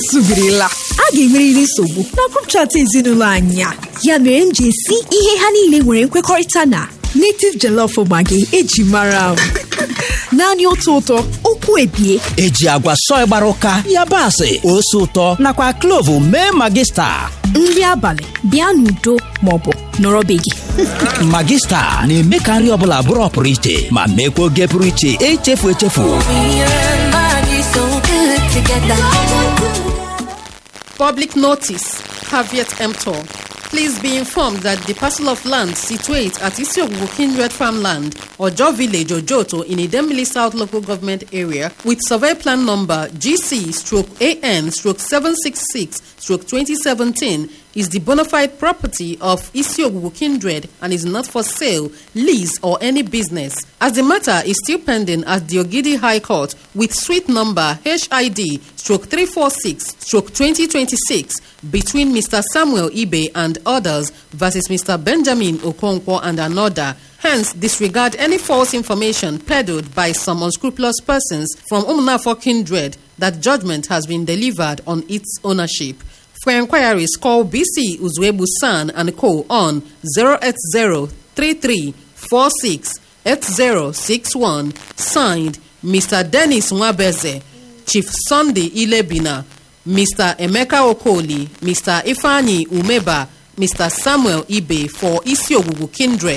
zubirila a ga-enwerịrị nsogbu na grup chat ezinụlọ anyị a ya mere m ji esi ihe ha niile nwere nkwekọrịta na native jollof maggi eji mara m naanị otu ụtọ okwu ebie eji agwa sọị gbara ụka yabasị ose ụtọ nakwa klovu mee magista nri abalị bịa n'udo maọbụ nọrọ be gị magista na-eme ka nri ọbụla bụrụ ọpụrụ iche ma meekwa oge pụrụ iche echefu echefu Public notice, caveat emptor. Please be informed that the parcel of land situate at Isiogugu Kindred Farmland, Ojo Village, Ojoto, in Idemili South Local Government Area, with survey plan number GC stroke AN stroke 766 stroke 2017, is the bona fide property of Isiogugu Kindred and is not for sale, lease, or any business. As the matter is still pending at the Ogidi High Court with suite number HID stroke 346 stroke 2026 between Mr. Samuel Ibe and others versus Mr. Benjamin Okonkwo and another. Hence, disregard any false information peddled by some unscrupulous persons from Umunafo Kindred that judgment has been delivered on its ownership. For inquiries, call BC Uzwebu San and Co. on 080 3346 8061. Signed, Mr. Dennis Nwabeze, Chief Sunday Ilebina, Mr. Emeka Okoli, Mr. Ifani Umeba, Mr. Samuel Ibe for Isiogugu Kindred.